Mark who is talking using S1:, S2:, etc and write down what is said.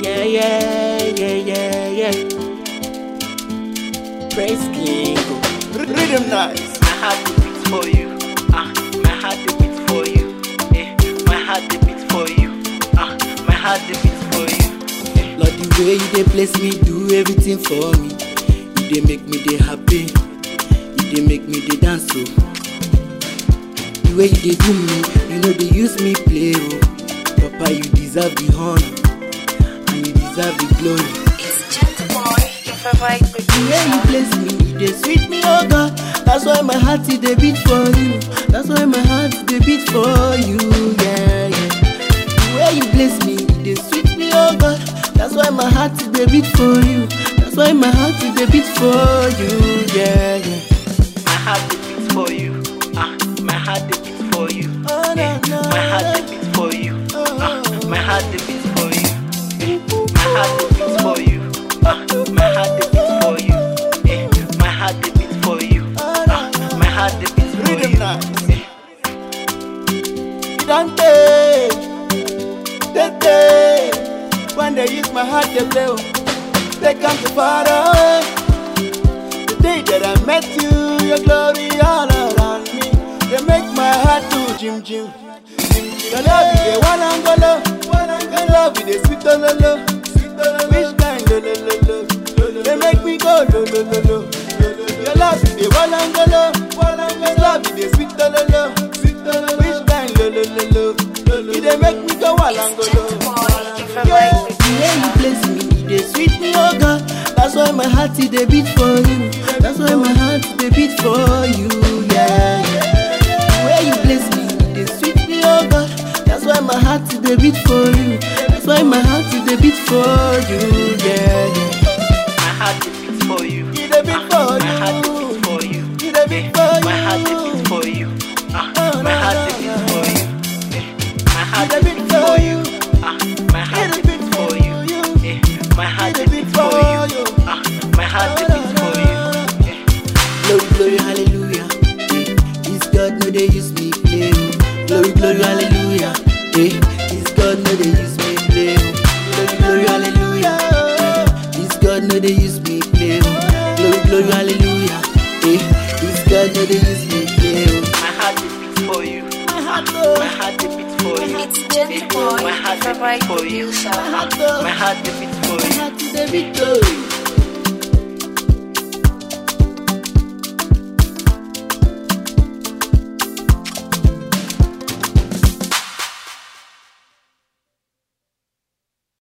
S1: Yeah, yeah, yeah, yeah, yeah. Praise King.
S2: Rhythm nice.
S3: My heart dey beat for you. Ah, my heart dey beat for you. Eh, my heart dey beat for you. Ah, my heart dey beat for you. Eh.
S1: Lord, the way you dey bless me, do everything for me. You dey make me dey happy. You dey make me dey dance so. The way you dey do me, you know they use me play oh. Papa, you deserve the honor and you deserve the glory.
S4: It's Gentle Boy, your favorite
S1: The way you
S4: producer.
S1: bless me, you dey sweet me, oh God. That's why my heart it dey beat for you. That's why my heart dey beat for you, yeah, yeah. The way you bless me, you dey sweet me, oh God. That's why my heart it dey beat for you. That's why my heart it dey beat for you, yeah, yeah.
S3: My heart dey beat for you. Ah, my heart dey beat for you.
S1: Oh,
S3: Eh,
S1: no, no,
S3: my heart dey
S1: no.
S3: beat for you. Ah, my heart dey beat for you. Eh, my heart dey beat for you. Ah, my heart dey beat for you. Eh, my heart dey beat for you. Ah, my heart dey beat for
S2: Rhythm
S3: you.
S2: nice.
S3: Eh.
S2: Dante, Tete, when they use my heart to play, oh, they come to far away. The day that I met you, your glory all around me, they make my heart do jim jim. Your love is the one and go low, your love is the sweet lo lo lo, which kind lo lo lo lo, they make me go lo lo lo lo. Your love is the one and go low, your love is the sweet lo lo lo, which kind lo lo lo lo, you they make me go all and go
S4: It's Gentle
S2: low.
S4: Boy, your favorite
S1: The way you
S4: producer.
S1: bless me, you dey sweet me, oh God. That's why my heart it dey beat for you. That's why my heart it dey beat for you, yeah, yeah. The way you bless me, you dey sweet me, oh God. That's why my heart it dey beat for you. That's why my heart it dey beat for you, yeah, yeah.
S3: My heart dey beat for you.
S2: It dey beat for
S3: My heart dey
S2: you.
S3: beat for you.
S2: It dey beat for
S3: My heart dey
S2: you.
S3: beat for you. Ah,
S2: Oh,
S3: my
S2: no,
S3: heart
S2: no,
S3: dey beat
S2: no.
S3: for you. Eh, My heart
S2: It
S3: dey
S2: dey
S3: beat
S2: beat
S3: for
S2: for
S3: you.
S2: you.
S3: Ah, my heart
S2: It
S3: dey
S2: dey
S3: beat
S2: beat
S3: for
S2: for
S3: you.
S2: you.
S3: Eh, my heart
S2: It
S3: dey
S2: dey
S3: beat
S2: beat
S3: for
S2: for
S3: you.
S2: you.
S3: Ah, my heart dey beat for you. Eh,
S1: Glory, glory, hallelujah. Eh, this God no dey use me play. oh. Glory, glory, hallelujah. Eh, this God no dey use me play. oh. Glory, glory, hallelujah. Eh, this God no dey use me play. oh. Glory, glory, hallelujah. Eh, this God no dey use me play. oh.
S3: My heart dey beat for you.
S2: My heart
S3: My
S2: go,
S3: heart dey beat for you.
S4: It's Gentle
S3: Eh,
S4: Boy,
S3: My
S4: your
S3: heart dey
S4: favorite
S3: beat for you.
S4: producer.
S2: my heart go,
S3: My heart dey beat for
S1: My
S3: you.
S1: heart is a victory.